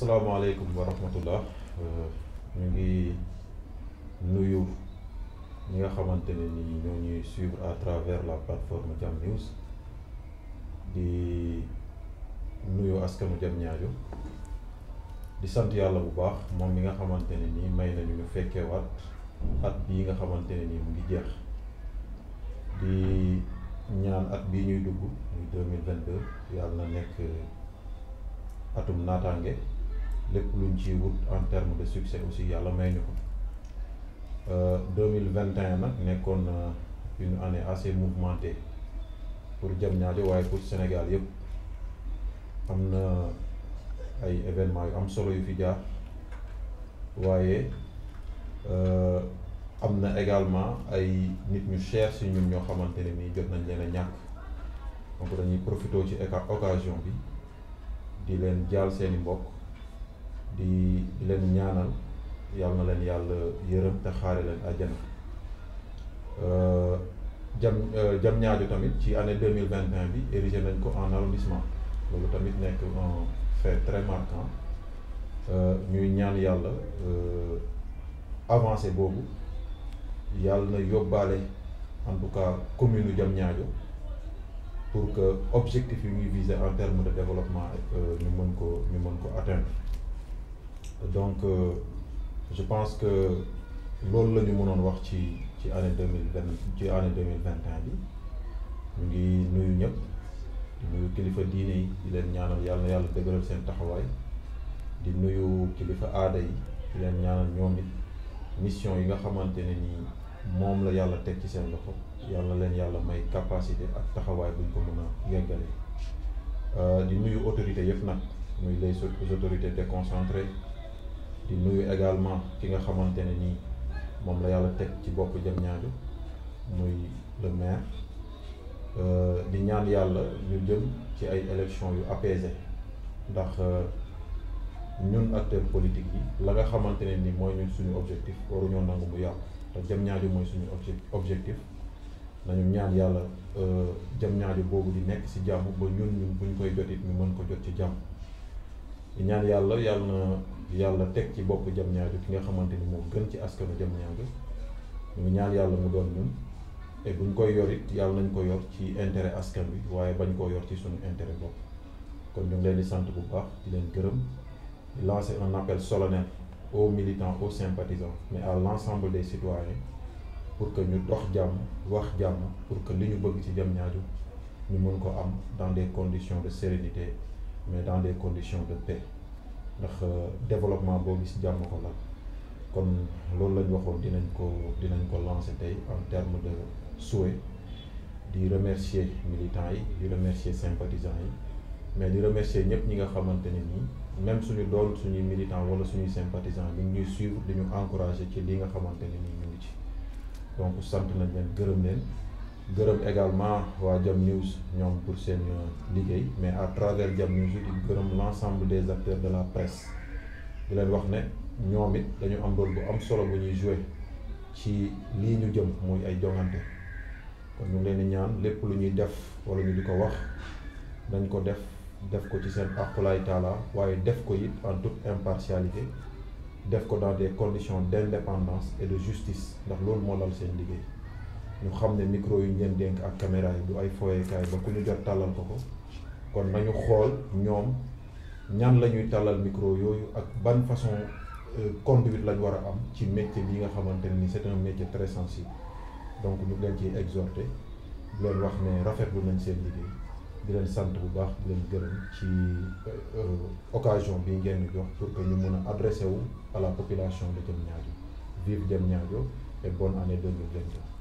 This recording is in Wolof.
asalaamaaleykum wa rahmatullah ñu ngi nuyu ñi nga xamante ne ni ñoo ñuy suivre à travers la plateforme Jam News di nuyu askanu Jam ñaajo di sant yàlla bu baax moom mi nga xamante ne ni may nañu ñu fekkeewaat at bii nga xamante ne ni mu ngi jeex di ñaan at bii ñuy dugg muy deux mille vingt deux yàlla na nekk atum naataange lépp luñ ci wut en terme de succès aussi yàlla may ñu ko deux mille vingt et un nag nekkoon une année assez mouvementée pour Diamniadio waaye pour Sénégal yëpp am na ay événements yu am solo yu fi jaar waaye am na également ay nit ñu cher si ñun ñoo xamante ne nii jot nañ leen a ñàkk donc dañuy profité ci occasion bi di leen jaal seeni mbokk di di leen ñaanal yàlla na leen yàlla yërëm te xaare leen àjjana jam Diamniadio tamit ci année deux mille vingt et un bi érigé nañ ko en arrondissement loolu tamit nekk un fait très marquant ñuy ñaan yàlla avancé boobu yàlla na yóbbaale en tout cas commune u Diamniadio pour que objectif yi ñuy viser en termes de développement ñu mën ko ñu mën ko atteindre donc je pense que loolu la ñu mënoon wax ci ci année deux mille vingt ci année deux mille vingt et un bi ñu ngi nuyu ñëpp di nuyu kilifa diine yi di leen ñaanal yàlla na yàlla dëgëral seen taxawaay di nuyu kilifa aada yi di leen ñaanal ñoom it mission yi nga xamante ne nii moom la yàlla teg ci seen loxo yàlla leen yàlla may capacité ak taxawaay buñ ko mën a yeggale di nuyu autorités yëpp nag muy les autorités déconcentrées di nuyu également ki nga xamante ne nii moom la yàlla teg ci bopp Diamniadio muy le maire di ñaan yàlla ñu jëm ci ay élections yu apaisées ndax ñun acteurs politiques yi la nga xamante ne ni mooy ñun suñu objectif waruñoo nangu mu yàqu te Diamniadio mooy suñu objectif nañu ñaan yàlla Diamniadio boobu di nekk ci jàmm ba ñun ñun buñ koy jot it ñu mën ko jot ci jàmm di ñaan yàlla yàlla na yàlla teg ci bopp Diamniadio ki nga xamante ni moo gën ci askanu Diamniadio ñu ñaan yàlla mu doon ñun et buñ koy yor it yàlla nañ ko yor ci intérêt askan bi waaye bañ koo yor ci suñu intérêt bopp kon ñu ngi leen di sant bu baax di leen gërëm di lancer un appel solennel aux militants aux sympathisants mais à l'ensemble des citoyens pour que ñu dox jàmm wax jàmm pour que li ñu bëgg ci Diamniadio ñu mën ko am dans des conditions de sérénité mais dans des conditions de paix ndax développement boo gis jàmm ko la kon loolu lañ waxoon dinañ ko dinañ ko lancer tey en termes de souhait di remercier militants yi di remercier sympathisants yi mais di remercier ñëpp ñi nga xamante ne nii même suñu doon suñuy militants wala suñuy sympathisants ñu ngi ñuy suivre di ñu encourager ci li nga xamante ne nii ñu ngi ci donc sant nañ leen gërëm leen gërëm également waa Jam News ñoom pour seen liggéey mais à travers Jam News di gërëm l'ensemble des acteurs de la presse di leen wax ne ñoom it dañu am rôle bu am solo bu ñuy jouer ci lii ñu jëm muy ay jongante kon ñu ngi leen di ñaan lépp lu ñuy def wala ñu di ko wax dañ ko def def ko ci seen aqulaay taala waaye def ko it en toute impartialité def ko dans des conditions d'indépendance et de justice ndax loolu moo lal seen liggéey ñu xam ne micro yi ñu leen dénk ak caméra yi du ay foyekaay ba ku ñu jot tàllal ko ko kon nañu xool ñoom ñan la ñuy tàllal micro yooyu ak ban façon conduite lañ war a am ci métier bi nga xamante ne ni c'est un métier très sensible donc ñu ngi leen ciy exhorter di leen wax ne rafetlu nañ seen liggéey di leen sant bu baax di leen gërëm ci occasion bi ngeen ñu jox pour que ñu mën a adresser wu à la population de Diamniadio vive Diamniadio et bonne année 2022